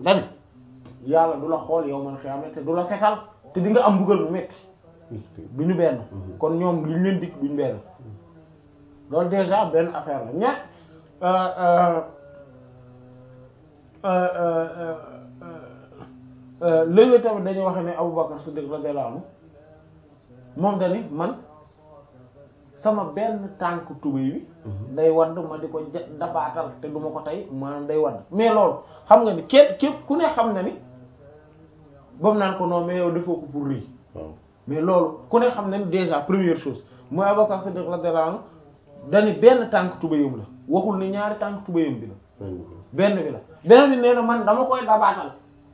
dani yàlla du la xool yow man xiyaama te du la setal te di nga am mbugal bu metti du ñu benn kon ñoom liñ leen dikk duñ benn loolu déjà benn affaire la ña léegi tamit dañuy wax ne Abubakar Siddiq radiyallahu anhu moom dani man sama benn tànk tubéy bi day wadd ma di ko ja- dabaatal te duma ko tey maanaam day wadd mais loolu xam nga ni képp képp ku ne xam na ni bam naan ko non mais yow defoo ko pour rëy waaw mais loolu ku ne xam na ni déjà première chose mooy Abubakar Siddiq radiyallahu anhu dani benn tànk tubéyam la waxul ni ñaari tànk tubéyam bi la benn bi la beneen bi nee na man dama koy dabaatal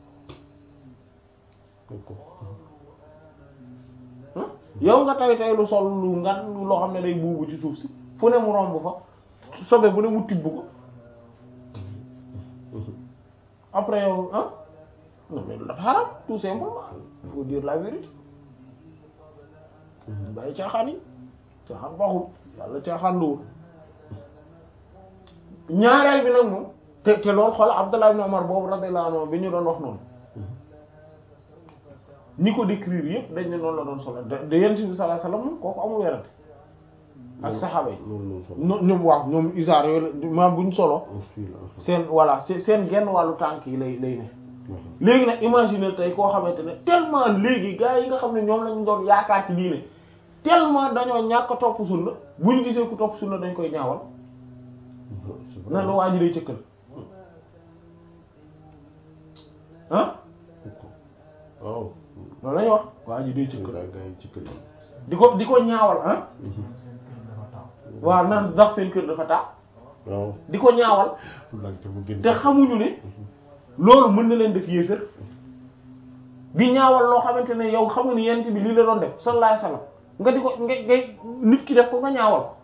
yow nga tay tay lu sol lu ngan loo xam ne day buubu ci suuf si fu ne mu romb fa sobe bu ne mu tibb ko après yow ah non mais dafa xaram tout simplement il faut dire la vérité bàyyi caaxaan yi caaxaan baaxul yàlla caaxaan luwul ñaareel bi nag moom te te loolu xoolal Abdullah ibn Umar boobu radiyallahu anhu bi ñu doon wax noonu ñi ko décrire yëpp dañ ne noonu la doon solo de de yonent bi sallallahu alayhi wasallam moom kooku amul werante ak saxaaba yi ñoom ñoom waaw ñoom isaar yooyu maam buñ solo seen voilà seen seen genn wàllu tànk yi lay lay ne léegi nag imagine tey koo xamante ne tellement léegi gars yi nga xam ne ñoom lañu doon yaakaar ci diine tellement dañoo ñàkk a topp sunna bu ñu gisee ku topp sunna dañ koy ñaawal nan la waa ji day cëkkal ah waaw loolu la ñuy wax waa ji day cëkkal gaa gaa yi ci kër yi di ko di ko ñaawal ah waaw nan ndax seen kër dafa taa waaw di ko ñaawal lante mu gën te xamuñu ne loolu mën na leen def yéefër bi ñaawal loo xamante ne yow xamu ni yent bi lii la doon def sallallahu alayhi wasallam nga di ko nga ngay nit ki def ko nga ñaawal ko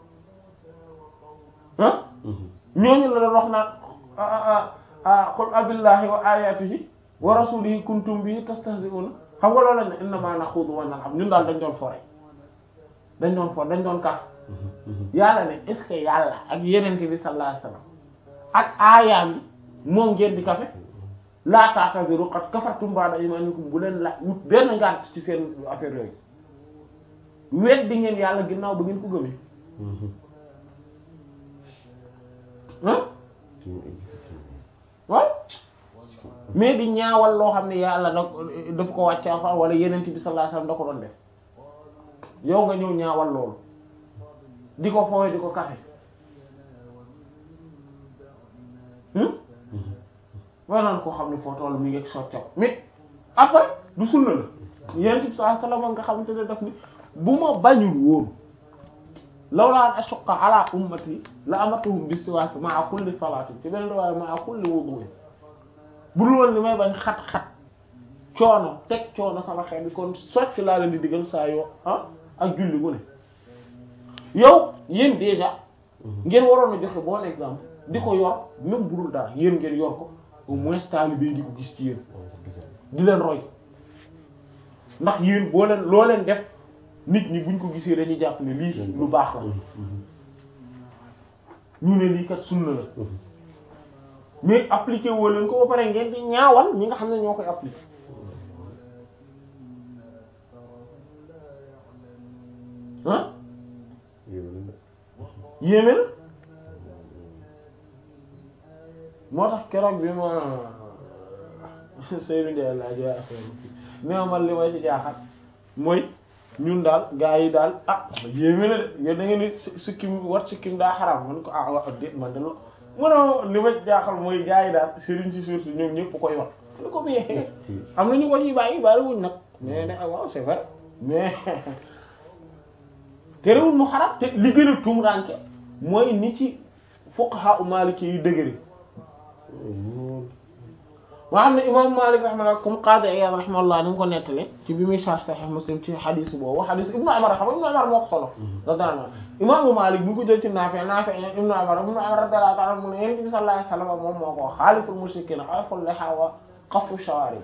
ah ñooñu la doon wax naan ah qul abillahi wa ayatihi wa rasulihi kuntum bihi tastahzi'un xam nga loolu lañ ne innama naxuudu wa nal'ab ñun daal dañ doon fore dañ doon for dañ doon kaf yàlla ne est ce que yàlla ak yenente bi sallallahu alayhi wasallam ak aayaam yi moom ngeen di kafe laa ta'taziru qad kafartum ba'da imanikum bu leen la wut benn ngànt ci seen affaire yooyu wet di ngeen yàlla ginnaaw ba ngeen ko gëmee ah waaw mais di ñaawal loo xam ne yàlla da daf ko wàcc alxuraan wala yenente bi sallallahu alayhi wasallam da ko doon def yow nga ñëw ñaawal loolu di ko fooy di ko kafe wanaan koo xam ne foo toll mi ngi soccaw mais après du sunna la yenent bi sallallahu alayhi wasallam nga xamante ne daf ni bu ma bañul woon lawla an ashqa ala ummati la amartuhum bis-siwaak ma'a kulli salaatin ci beneen riwaaya ma'a kulli wudu'in bu dul woon li may bañ xat-xat coono teg coono sama xel bi kon socc laa leen di digal saa yoo ah ak julli gu ne yow yéen déjà ngeen waroon a joxe bon exemple di ko yor même bu dul dara yéen ngeen yor ko au moins taalibe yi di ko gis ci yéen di leen roy ndax yéen boo leen loo leen def nit ñi buñ ko gisee dañuy jàpp ne lii lu baax la ñu ne lii kat sunna la mais appliqué woo leen ko ba pare ngeen di ñaawal ñi nga xam ne ñoo koy appliqué ah yéeme na moo tax keroog bi ma Seydou Ndiaye laa joxe affaire bi nee man li may ci jaaxal mooy ñun daal gaa yi daal ah yéeme na de yéen da ngeen ni sikkim wat sikkim daa xaraam man ko ah wax déet man de lo mënoo li ma ci jaaxal mooy gaa yi daal sëriñ si surtout ñoom ñëpp koy wax lu ko biyee am na ñu ko ciy bàyyi bàyyi wuñ nag mais ne waaw c'est vrai mais terewul mu xaraam te li gën a tumuraanke mooy ni ci fuqaha u maliki yu dëgëri moo xam ne imam Malik rahimahullah comme Qadi Iyad rahimahullah ni mu ko nettale ci bi muy sharh Sahih Muslim ci xadis boobu xadis Ibnu Umar xam Ibnu Umar moo ko solo radiyallahu anhu imaamu Malik bu ko jël ci Naafi' Naafi' Ibnu Umar Ibnu Umar radiyallahu ta'ala mu ne Yonent bi sallallahu alayhi wasallam moom moo ko wax xaaliful mushrikiina xaliful lihaa wa qassu shawaarib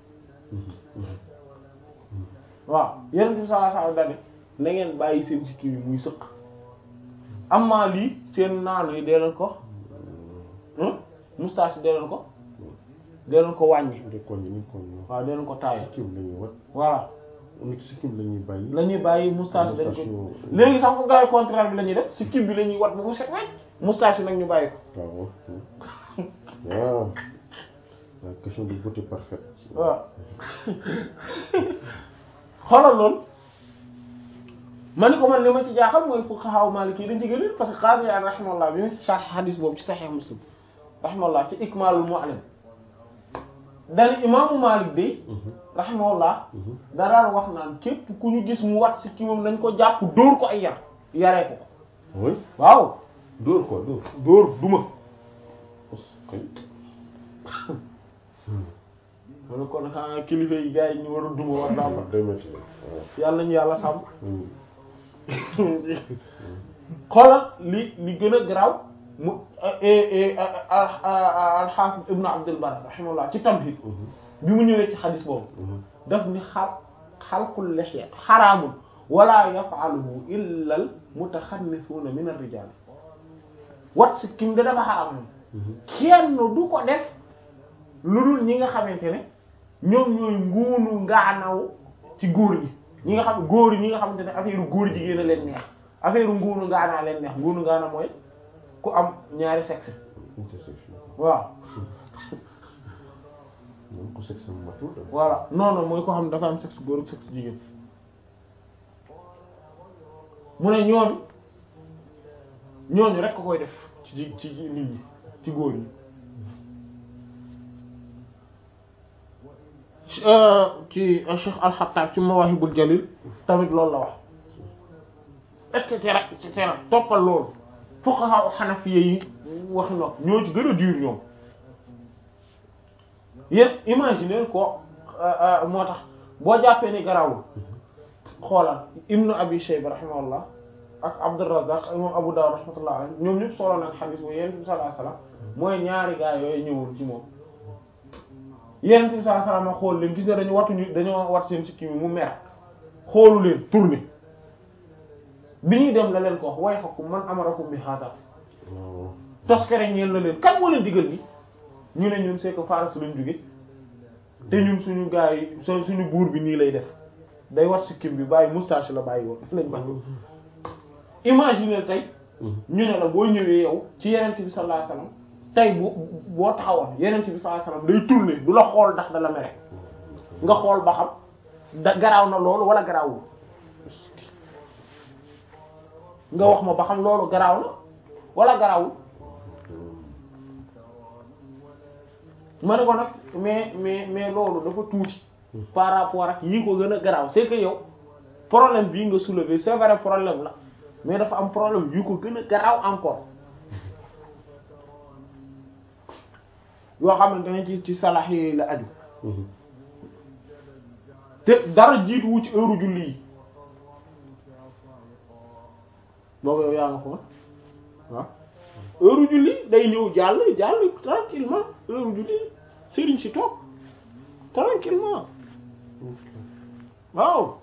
waaw Yonent bi sallallahu alayhi wasallam dane na ngeen bàyyi seen sikki bi muy sëq amma lii seen naanu yi dee leen ko moustache dee leen ko dinañ ko wàññi de kon ñu kon ñu waaw dinañ ko taayal sikkim la ñuy wat voilà nit sikkim la ñuy bàyyi la ñuy bàyyi moustache dañ ko Moustache yu- léegi sax ko gars yi contraire bi la ñuy def si kib bi la ñuy wat ba mu set wecc moustache yi nag ñu bàyyi ko waaw waaw la question de beauté parfaite waaw xoolal loolu ma ni ko man li ma ci jaaxal mooy fuqaha maliki yi dañ ci gën a parce que Qaadi Iyaad rahimahullah bi mu sarh hadis boobu ci Sahih Muslim rahimahullah ci Ikmalul Mu'allim dani imaamu Maalik de rahimahullah da daan wax naan képp ku ñu gis mu wat si ki moom nañ ko jàpp dóor ko ay yar yaree ko ko oui waaw dóor quoi dóor dóor duma kay ma ne kon xanaa kilifa yi gars yi ñu war a duma war naa fa day métti waaw yàlla ñu yàlla sàmm Hmm. xoolal li li gën a garaaw mu al-Hafiz Ibn Abdul Barr rahimahullah ci Tamhid bi mu ñëwee ci xadis boobu daf ni xal xalqul lihya xaraamun wala yaf'aluhu illa al mutaxannisuuna min ar-rijaal wat si kim da dafa xaraam moom kenn du ko def lu dul ñi nga xamante ne ñoom ñooy nguunu ngaanaw ci góor ñi ñi nga xam góor ñi nga xamante ne affaire góor jigéen a leen neex affaire nguunu ngaanaa leen neex nguunu ngaana mooy ku am ñaari sexe intersection waaw moom ko sexe am matul da voilà non non mooy koo xam ne dafa am sexe góor ak sexe jigéen mu ne ñooñu ñooñu rek ko koy def ci ji ci nit ñi ci góor ñi ci Cheikh Al-Khattab ci Mawahibul Jalil tamit loolu la wax et cetera et cetera toppal loolu fuqaha Hanafiyya yi waxi nopp ñoo ci gën a dur ñoom yéen imaginer ko moo tax boo jàppee ni garawul xoolal Ibnu Abi Shayba rahimahullah ak Abdurrazzaq ak imam Abu Dawud rahmatullah alayhi ñoom ñëpp solo nag xadiis bu Yonent bi sallallahu alayhi wasallam mooy ñaari gaa yooyu ñëwul ci moom Yonent bi sallallahu alayhi wasallam xool leen gis ne dañu watuñu dañoo wat seen sikki mi mu mer xoolu leen tourné bi ñuy dem la leen ko wax way xakum man amarakum bi hada waaw toskere ñeen la leen kan moo leen digal ni ñu ne ñun c'est que Faras lañ jóge te ñun suñu gars yi su- suñu buur bi nii lay def day wat sikkim bi bàyyi moustache la bàyyi woon lañ ba imagine tey ñu ne la boo ñëwee yow ci yenent bi sallallahu alayhi wasallam tey bu boo taxawoon yenent bi sallallahu alayhi wasallam day tourner du la xool ndax da la mere nga xool ba xam da garaaw na loolu wala garaawul nga wax ma ba xam loolu garaaw na wala garaawul ma ne ko nag mais mais mais loolu dafa tuuti par rapport ak yii ko gën a garaaw c'est que yow problème bii nga soulever c'est vrai problème la mais dafa am problème yu ko gën a garaaw encore yoo xamante ne ci ci salax yi la aju te dara jiitu wu ci heure julli yi boobu yow yaa nga foon waaw heure julli day ñëw jàll jàll tranquillement heure julli sëriñ si toog tranquillement waaw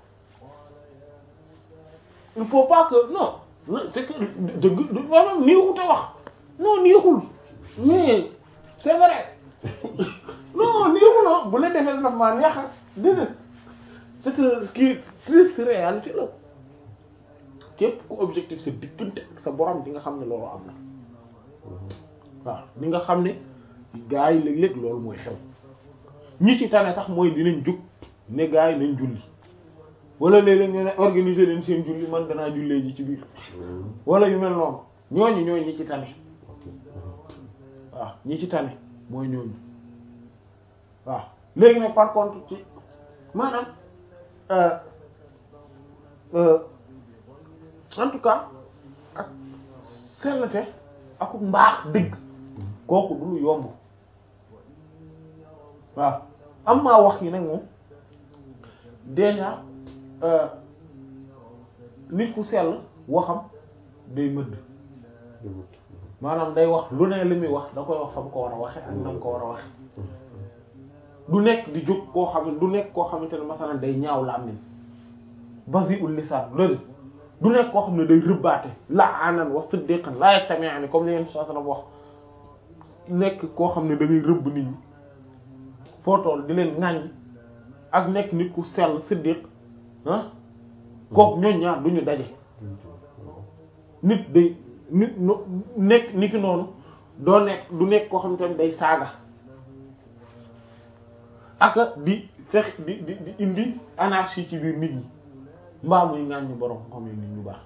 il faut pas que non non c'est que dëgg du maanaam neexut a wax non neexul mais c'est vrai non neexul ah bu la defee nag maa neex a déedéet c'est que kii triste réalité la képp ku objectif sa diggante ak sa borom di nga xam ne loolu am na waaw di nga xam ne gaa yi léeg-léeg loolu mooy xew ñi ci tane sax mooy dinañ jug ne gaa yi nañ julli wala léeg-léeg ñu ne organiser leen seen julli man danaa jullee ji ci biir wala yu mel noonu ñooñu ñooy ñi ci tane waaw ñi ci tane mooy ñooñu waaw léegi nag par contre ci maanaam euh, euh, en tout cas ak sellte ak mbaax dëgg kooku du lu yomb waaw am maa wax yi nag moom déjà euh, nit ku sell waxam day mëdd maanaam day wax lu ne li muy wax da koy wax fa mu ko war a waxe ak na mu ko war a waxe du nekk di jóg koo xam ne du nekk koo xamante ne masalan day ñaaw làmmiñ basi'ul lisaan loolu du nekk koo xam ne day rëbbaate la'anan wa siddiqan la yastami'ani comme li yenn saa sallam wax nekk koo xam ne da ngay rëbb nit ñi foo toll di leen ŋàññ ak nekk nit ku sell siddiq ah kooku ñooñ ñaar du ñu daje nit day nit no- nekk ni ki noonu doo nekk du nekk koo xam te ne day saaga aka di fex di di di indi anarchie ci biir nit ñi mbaa muy ŋàññ borom xam ne nit ñu baax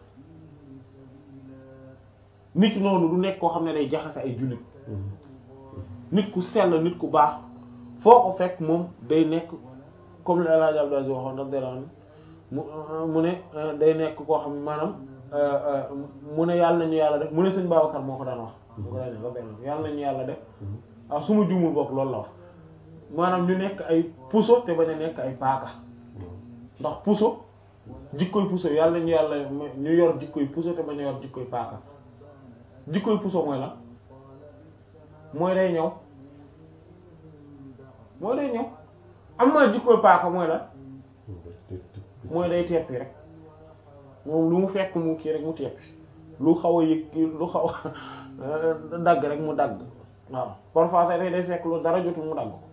nit ki noonu du nekk koo xam ne day jaxase ay jullit nit ku sell nit ku baax foo ko fekk moom day nekk comme le El Hadj Abdou Aziz waxoon radiyallahu anhu mu mu ne day nekk koo xam ne maanaam mu ne yàlla nañu yàlla def mu ne sëñ Babacar moo ko daan wax mu ko daan wax radiyallahu anhu yàlla nañu yàlla def ah su ma jumul bokk loolu la wax maanaam ñu nekk ay puso te bañ a nekk ay paaka ndax puso jikkoy puso yàlla nañu yàlla ñu yor jikkoy puso te bañ a yor jikkoy paaka jikkoy puso mooy lan mooy day ñëw mooy day ñëw am na jikkoy paaka mooy lan mooy day teppi rek moom lu mu fekk mu kii rek mu teppi lu xaw a yëg lu xaw a dagg rek mu dagg waaw parfois sax day fekk lu dara jotul mu dagg ko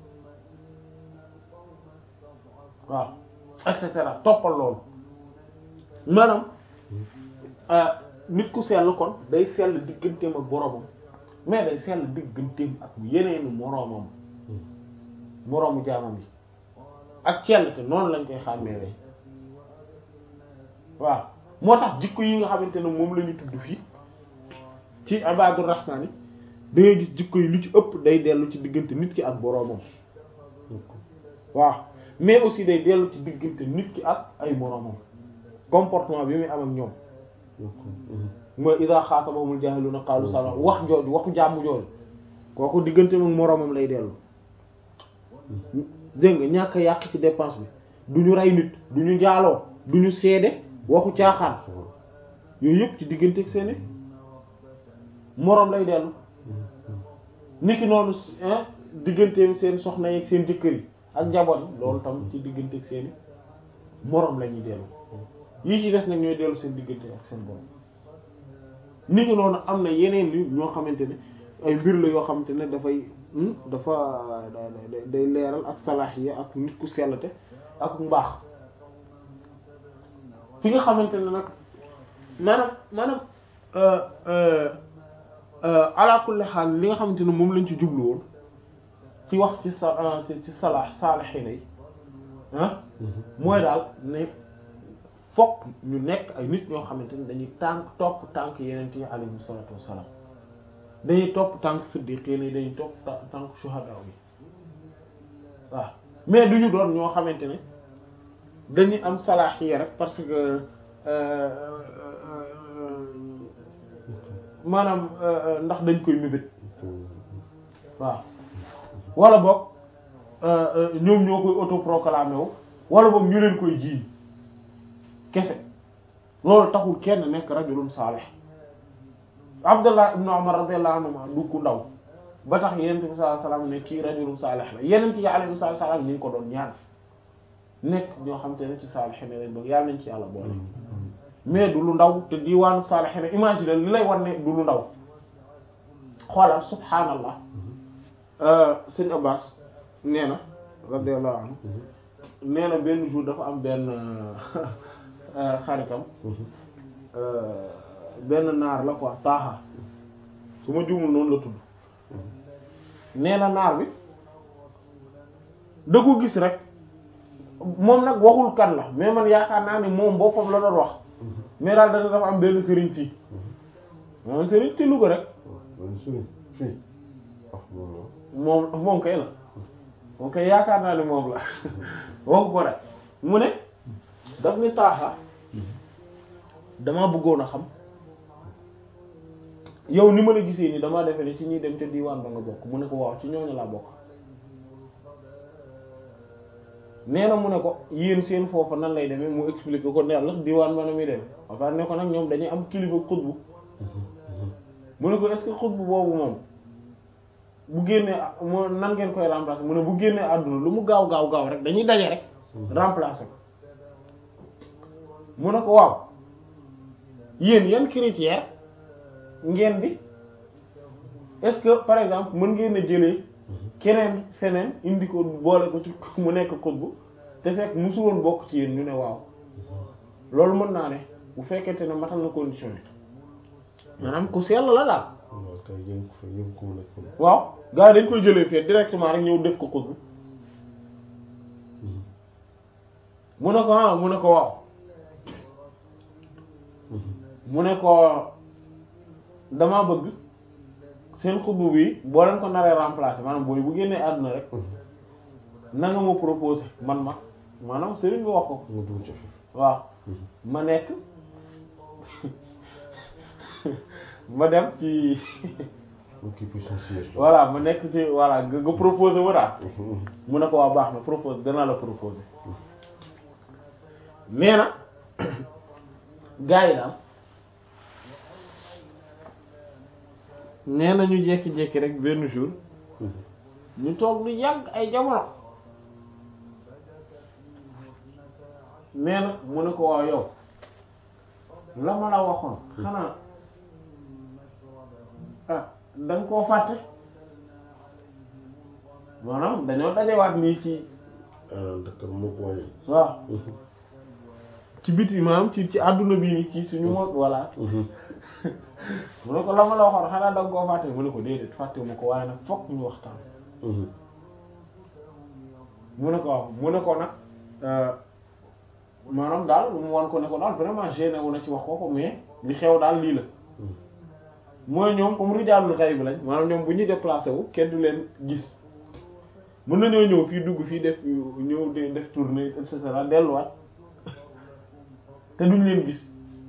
waaw et cetera toppal loolu maanaam nit ku sell kon day sell digganteem ak boromam mais day sell digganteem ak yeneenu moroomam moroomu jaamam yi ak cell te noonu lañ koy xàmmeewee waaw moo tax jikko yi nga xamante ne moom la ñu tudd fii ci ibadur rahmaan yi da ngay gis jikko yi lu ci ëpp day dellu ci diggante nit ki ak boroomam waaw mais aussi day dellu ci diggante nit ki ak ay moroomam comportement bi muy am ak ñoom mooy ida xaatabahumul jaahiluna qaalu salaam wax jooju waxu jàmm jooju kooku diggante ak moroomam lay dellu dégg nga ñàkk yàq ci dépense bi du ñu rey nit du ñu njaaloo du ñu seede waxu caaxaan yooyu yëpp ci diggante ak seeni moroom lay dellu niki noonu diggante seen soxna yi ak seen jëkkër yi ak njaboot yi loolu tam ci diggante ak seeni moroom la ñuy dellu yii ci des nag ñooy dellu seen diggante ak seen borom niki noonu am na yeneen yu ñoo xamante ne ay mbir la yoo xamante ne dafay dafa day leeral ak salaahiya ak nit ku sellte ak mbaax fi nga xamante ne nag maanaam maanaam ala kulli xaal li nga xamante ne moom lañ ci jublu woon ci wax ci sa ci salaax saalihiina yi ah mooy daal ne fokk ñu nekk ay nit ñoo xamante ne dañuy tànk topp tànk yeneen yi alayhimu salaatu wassalaam dañuy topp tànk siddiqiin yi dañuy topp tànk shuhada yi waaw mais duñu doon ñoo xamante ne dañuy am salaahiya rek parce que maanaam ndax dañ koy mébét waaw wala boog ñoom ñoo koy autoproclamé wu wala boog ñu leen koy jiiñ kese loolu taxul kenn nekk rajulun saalih Abdullah ibn Umar radiyallahu anhuma du ku ndaw ba tax yenent bi sallallahu alayhi wasallam ne kii rajulun saalih la yenent yi alayhi salaam ñu ngi ko doon ñaan nekk ñoo xam te ne ci saalih ne lañ bëgg yàlla nañ ci yàlla boole mais du lu ndaw te diwaanu saalih ne imagine li lay wan ne du lu ndaw xoolal subhaanallah sëñ Abbas nee na radiyallahu anhu nee na benn jour dafa am benn xaritam benn naar la quoi taaxa su ma juumul noonu la tudd nee na naar bi da ko gis rek moom nag waxul kan la mais man yaakaar naa ni moom boppam la doon wax mais daal dana dafa am benn sëriñ fii moom sëriñ ci Louga rek moom moom kay la moom kay yaakaar naa ni moom la waxu ko rek mu ne daf ni taaxa dama bëggoon a xam yow ni ma la gisee ni damaa defe ni ci ñuy dem ca diwaan ba nga bokk mu ne ko waaw ci ñooñu laa bokk nee na mu ne ko yéen seen foofa nan lay demee mu expliqué ko ne la diwaan ba na muy demee enfin ne ko nag ñoom dañuy am kilifa xutbu mu ne ko est-ce que xutbu boobu moom bu génnee moo nan ngeen koy remplacer mu ne bu génnee àdduna lu mu gaaw gaaw gaaw rek dañuy daje rek remplacer ko mu ne ko waaw yéen yan critère ngeen di est-ce que par exemple mën ngeen a jëlee keneen feneen indi ko boole ko ci mu nekk xutbu te fekk musu woon bokk ci yéen ñu ne waaw loolu mën naa ne bu fekkente ne matal na condition yi maanaam ku sell la daal waaw kay yéen ko fa yéen ko mu nekk fa waaw gars yi dañ koy jëlee fee directement rek ñëw def ko xutbu mu ne ko ah mu ne ko waaw mu ne ko dama bëgg seen xutbu bi boo leen ko naree remplacer maanaam booy bu génnee àdduna rek na nga ma proposer man ma maanaam sëriñ bi wax ko nga dugg ci fi waaw ma nekk ma dem ci mu kii puis son siège voilà ma nekk ci voilà nga nga proposer ma daal mu ne ko waa baax na propose danaa la proposer nee na gars yi daal nee na ñu jékki-jékki rek benn jour ñu toog lu yàgg ay jamono nee na mu ne ko waaw yow la ma la waxoon xanaa ah da nga koo fàtte maanaam dañoo dajewaat nii ci ah d'accord moo ko wàññi waaw ci biti maanaam ci ci àdduna bii nii ci suñu mo voilà mu ne ko la ma la waxoon xanaa da nga koo fàtte mu ne ko déedéet fàtte mu ko waaye nag fokk ñu waxtaan mu ne ko waaw mu ne ko nag maanaam daal mu wan ko ne ko daal vraiment gêné wu na ci wax ko ko mais li xew daal lii la mooy ñoom comme rijaalul xayb bi lañ maanaam ñoom bu ñuy déplacé wu kenn du leen gis mën nañoo ñëw fii dugg fii def ñëw de def tournée et cetera delluwaat te duñ leen gis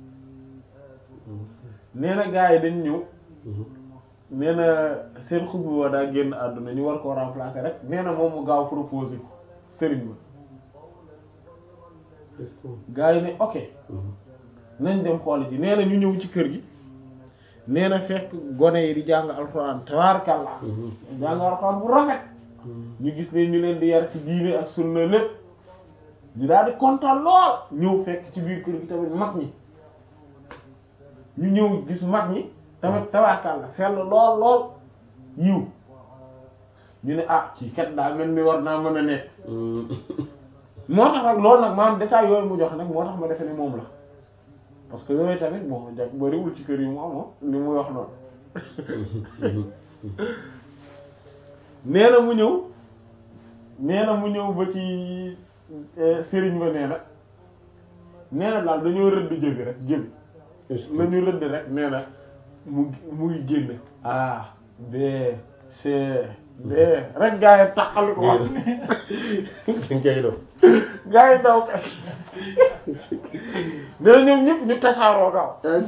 nee na gars yi dañ ñëw nee na seen xutbu wa daa génn àdduna ñu war koo remplacer rek nee na moom mu gaaw proposé ko sëriñ ba gars yi ne ok nañ dem xool ji nee na ñu ñëw ci kër gi nee na fekk gone yi di jàng alxuraan tabaarakallah jàng alxuraan bu rafet ñu gis ne ñu leen di yar ci diine ak sunna lépp ñu daal di kontaan lool ñëw fekk ci biir kër gi tamit mag ñi ñu ñëw gis mag ñi tamit tabaarakallah sell lool lool yiw ñu ne ah ci kat daa mel ni war naa mën a nekk moo tax nag loolu nag maanaam détail yooyu mu jox nag moo tax ma defe ne moom la parce que yooyu tamit bon jag bariwul ci kër yi mu amoon li muy wax noonu nee na mu ñëw nee na mu ñëw ba ci sëriñ ba nee na nee na daal dañoo rëdd jëbi rek jëbi la ñu rëdd rek nee na mu mu ngi génn A B C D rek gaa yi taxali ko wax ngay doon gaa yi daw kay nee na ñoom ñëpp ñu tasaaroo gaaw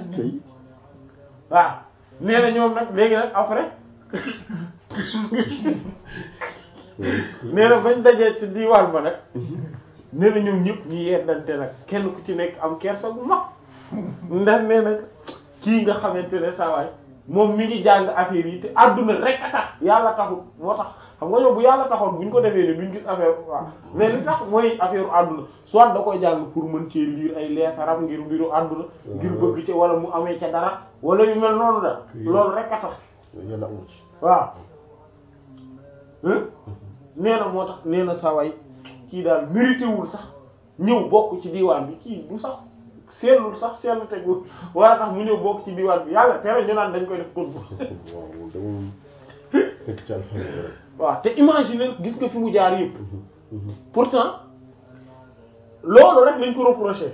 waaw nee na ñoom nag léegi nag après nee na bañ dajee ci diwaan ba nag nee na ñoom ñëpp ñu yeddante nag kenn ku ci nekk am kersa bu mag ndax nee na kii nga xamante ne saa waay moom mi ngi jàng affaire yi te àdduna rek a tax yàlla taxul moo tax xam nga yow bu yàlla taxoon buñ ko defee ni duñ gis affaire waaw mais li tax mooy affaire àdduna soit da koy jàng pour mën cee lire ay leetaram ngir mbiru àdduna ngir bëgg ci wala mu amee ca dara wala yu mel noonu da loolu rek a tax yàlla amu ci waaw nee na moo tax nee na saway kii daal mérité wul sax ñëw bokk ci diwaan bi kii du sax seetlul sax seetlu tegu wala tax mu ñëw bokk ci diwaan bi yàlla tere ñu naan dañ koy def xutba waaw dama nekk ci alxuraan rek waaw te imaginer gis nga fi mu jaar yëpp pourtant loolu rek lañ ko reproché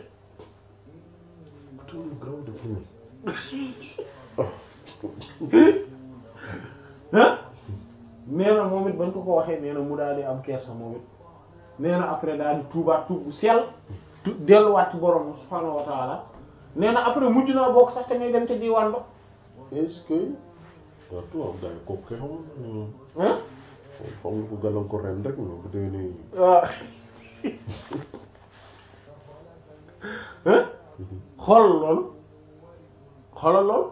ah nee na moom it bañ ko ko waxee nee na mu daal di am kersa moom it nee na après daal di tuubaat tuub bu sell tu delluwaat ci borom subhaanahu wa taala nee na après mujj naa bokk sax te ngay dem ca diwaan ba est-ce que waaw tubaab daal kooku kay xamul ah xam nga ko gàllankoor ren rek non bu dee nii waaw xoolal loolu xoolal loolu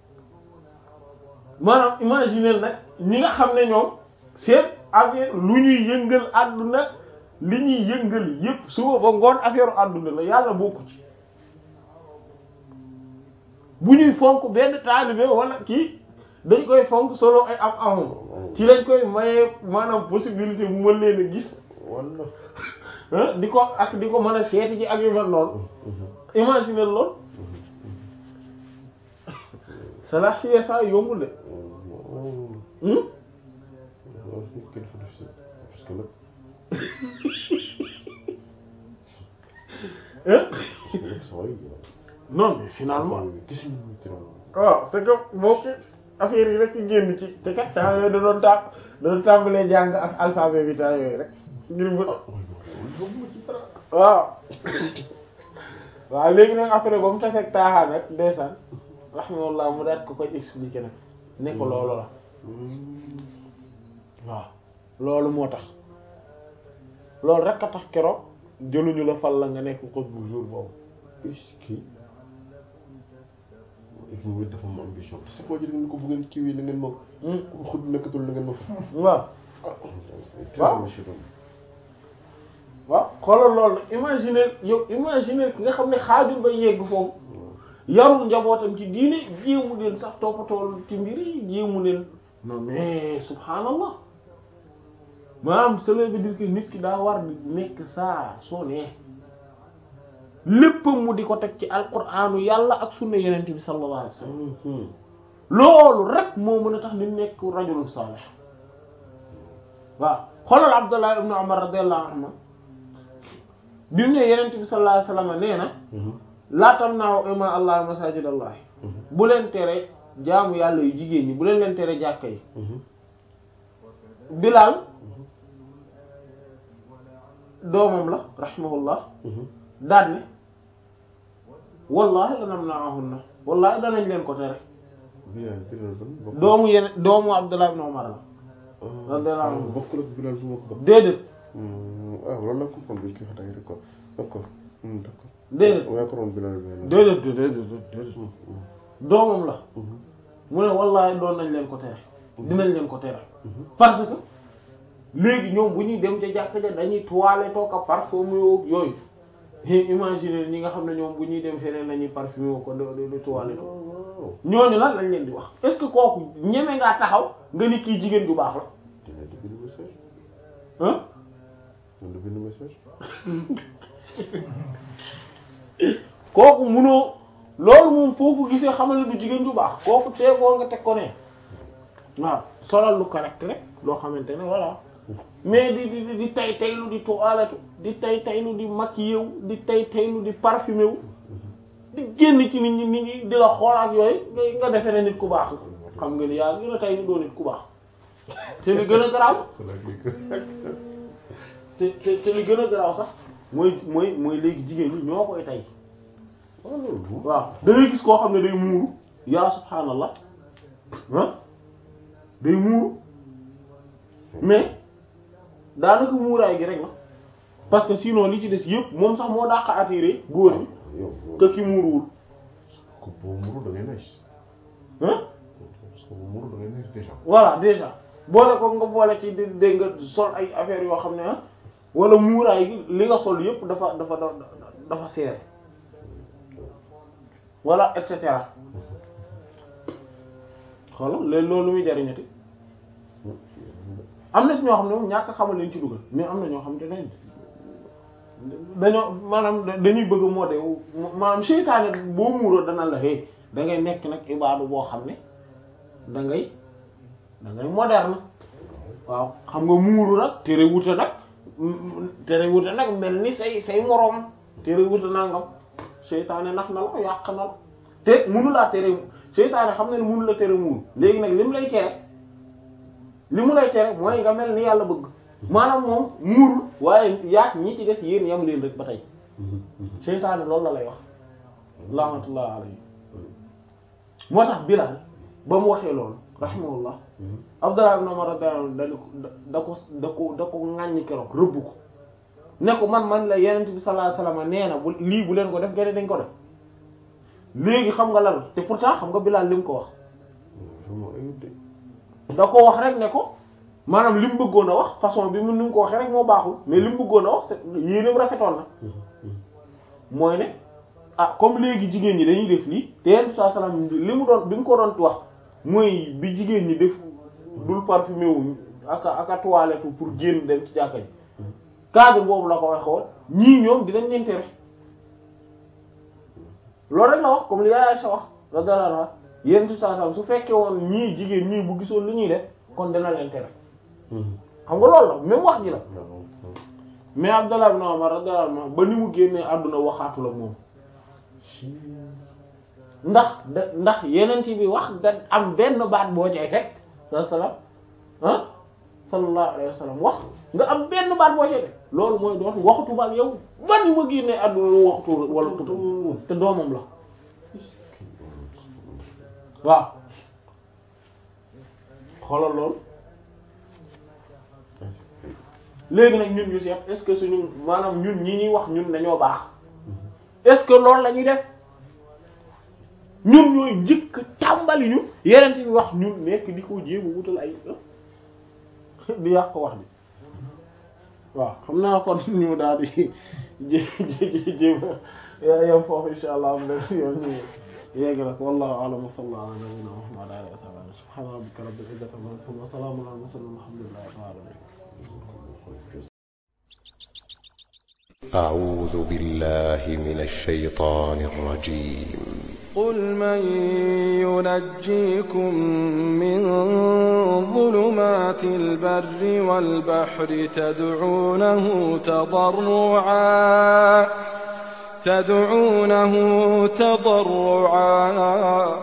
maanaam imaginer nag ñi nga xam ne ñoom seen affaire lu ñuy yëngal àdduna li ñuy yëngal yépp suba ba ngoon affaire àdduna la yàlla bokku ci bu ñuy fonk benn taalibe wala kii dañ koy fonk solo ay am amam ci lañ koy maye maanaam possibilité bu mën leen a gis walla ah di ko ak di ko mën a seeti ci ak yu mel noonu imaginer lool salaaxiya saa yombul de hmm waaw nit ki dafa def si parce que nag hein parce que nag saa yi non mais finalement gis nañu ci ram waaw c'est que boo ko affaire yi rek génn ci te kat temps yooyu da doon tàmm da doon tàmbalee jàng ak alphabet bi temps yooyu rek ngir mën waaw waaw léegi nag après ba mu taseeg taaxaan rek ndeysaan rahimahullah mu daat ko koy expliquer nag ne ko loolu la waaw loolu moo tax loolu rek a tax keroog jëluñu la fal la nga nekk ko bu jour boobu est-ce que moom it dafa am ambition c'est pas jël ngeen ko bu ngeen kiiwee la ngeen moom ku xud nekkatul la ngeen moom waaw ah Waaw. monsieur Dom waaw xoolal loolu nag imaginer yow imaginer ki nga xam ne xaajul ba yegg foofu yarul njabootam ci diine jéemu leen sax toppatool ci mbir yi jéemu leen non mais subhanallah maanaam cela veut dire que nit ki daa war di nekk saa soo nee léppam mu di ko teg ci alquranu yàlla ak sunna yenent bi sallallahu alayhi wasallam loolu rek moo mën a tax nit nekk rajulun salih waaw xoolal Abdullah ibn Umar radiyallahu anhu bi mu ne yenent bi sallallahu alayhi wasallam nee na laa tamna'u ima allah masajid allah bu leen tere jaamu yàlla yu jigéen ñi bu leen leen tere jàkka yi Bilal doomam la rahimahullah daal ne wallahi lanamna'uhunna wallahi danañ leen ko tere Bilal Bilal ban bokk doomu yeneen doomu Abdullah ibn Umar la radiyallahu anhu. bokkul ak Bilal bu ma ko bokk déedéet ah loolu la comprendre bi ñu koy wax rek quoi d'accord Hmm, d'accord déedéet waaye ko doon Bilal Bilal déedéet déedéet déedéet doomam la mu ne wallahi doon nañ leen ko tere dinañ leen ko tere parce que léegi ñoom bu ñuy dem ca jàkk ja dañuy toilette toog a parfumé woo yooyu imaginer ñi nga xam ne ñoom bu ñuy dem feneen lañuy parfumé woo ko de de toilette waaw ñooñu lan lañ leen di wax est-ce que kooku ñeme ngaa taxaw nga ni kii jigéen ju baax la dina di bind message ah dina bind message kooku munoo loolu moom foofu gisee xamal ne du jigéen ju baax kooku tee boo nga teg ko ne waaw solal lu correct rek loo xamante ne voilà mais di di di tay taylu di toilette di tay taylu di maquillé wu di tay taylu di parfumé wu di génn ci nit ñi nit ñi di la xool ak yooyu nga nga defee ne nit ku baax xam nga ni yaa gën a tay ni doo nit ku baax te li gën a garaaw te te te li gën a garaaw sax mooy mooy mooy léegi jigéen ñi ñoo koy tay waaw loolu waaw da ngay gis koo xam ne day muuru yaa subhaanallah ah day muuru mais daanaka muuraay gi rek la parce que sinon li ci des yëpp moom sax moo dàq attiré góor ñi yow que ki muuruwul ko boo muru da ngay nice ah parce que boo muru da ngay nice déjà voilà déjà boole ko nga boole ci di dégg nga sol ay affaires yoo xam ne ah wala muuraay gi li nga sol yëpp dafa dafa dafa seer voilà et cetera xoolal léegi loolu lu muy jariñati am na ci ñoo xam ne moom ñàkk xamal leen ci dugal mais am na ñoo xam te ne dañoo maanaam dañuy bëgg moo de maanaam seytaane boo muuroo dana la hey da ngay nekk nag ibaadu boo xam ne da ngay da ngay moderne waaw xam nga muuru nag tere wuute nag tere wuute nag mel ni say say moroom tere wuute nangam seytaane nax na la yàq na la te munu laa tere seytaane xam na ne munu la tere muuru léegi nag li mu lay tere li mu lay tere mooy nga mel ni yàlla bëgg maanaam moom muurul waaye yaat ñi ci des yéen yam leen rek ba tey seytaane loolu la lay wax lamatullah alayhi moo tax Bilal ba mu waxee loolu rahimahullah Abdullah ibn Umar radiyallahu anhu da ko da ko da ko ŋàññi keroog rëbb ko ne ko man man la yenent bi sallallahu alayhi wasallam nee na bu lii bu leen ko def gene dañ ko def léegi xam nga lan te pourtant xam nga Bilal li mu ko wax da ko wax rek ne ko maanaam li mu bëggoon a wax façon bi mu ni mu ko waxee rek moo baaxul mais li mu bëggoon a wax yéeneem rafetoon na mooy ne ah comme léegi jigéen ñi dañuy def lii te yenn saa salaam li mu doon bi mu ko doon wax mooy bi jigéen ñi def dul parfumé wu aka aka toilette pour génn dem ci jàkka ji cadre boobu la ko waxoon ñii ñoom dinañ leen tere loolu rek la wax comme li yaay sa wax radiyallahu anha yéen ci saa saa su fekkee woon ñii jigéen ñii bu gisoon li ñuy def kon dina leen tere xam nga loolu la même wax ji la mais Abdallah ibn Umar radiyallahu anhu ba ni mu génnee àdduna waxaatu la moom ndax da ndax yeneen bi wax da am benn baat boo cay teg sallallahu ah sallallahu alayhi wa sallam wax nga am benn baat boo cay teg loolu mooy doon waxatu ba ak yow ba ni ma génnee àdduna lu waxatu wala tutu te doomam la waaw xoolal loolu léegi nag ñun ñu seet est-ce que suñu maanaam ñun ñi ñuy wax ñun dañoo baax est-ce que loolu la ñuy def ñun ñooy njëkk tàmbali ñu yeneen bi wax ñun nekk di ko jéem a wutal ay di yàq wax bi waaw xam naa kon ñu daal di jé jéem a yam foofu insha allah am len yoon ñu yegg nag wallahu a'lam wa sallallahu ala nabiyyina muhammad wa ala alihi wa sahbihi subhana rabbika rabbil izzati amma yasifun wa salamun ala mursalin walhamdulillahi rabbil alamin أعوذ بالله من الشيطان الرجيم قل من ينجيكم من ظلمات البر والبحر تدعونه تضرعا تدعونه تضرعا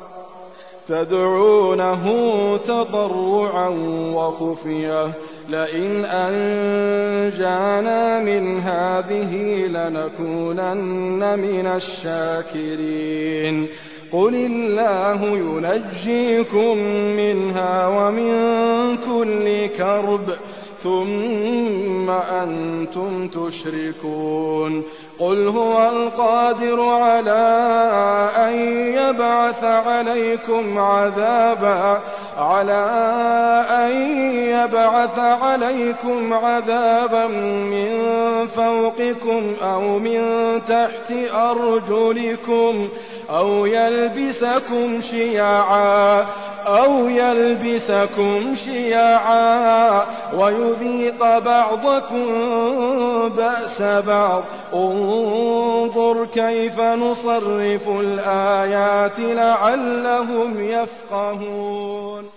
تدعونه تضرعا وخفيه لئن أنجانا من هذه لنكونن من الشاكرين قل الله ينجيكم منها ومن كل كرب ثم أنتم تشركون قل هو القادر على أن يبعث عليكم عذابا على أن يبعث عليكم عذابا من فوقكم أو من تحت أرجلكم أو يلبسكم شيعا أو يلبسكم شيعا ويذيق بعضكم بأس بعض انظر كيف نصرف الآيات لعلهم يفقهون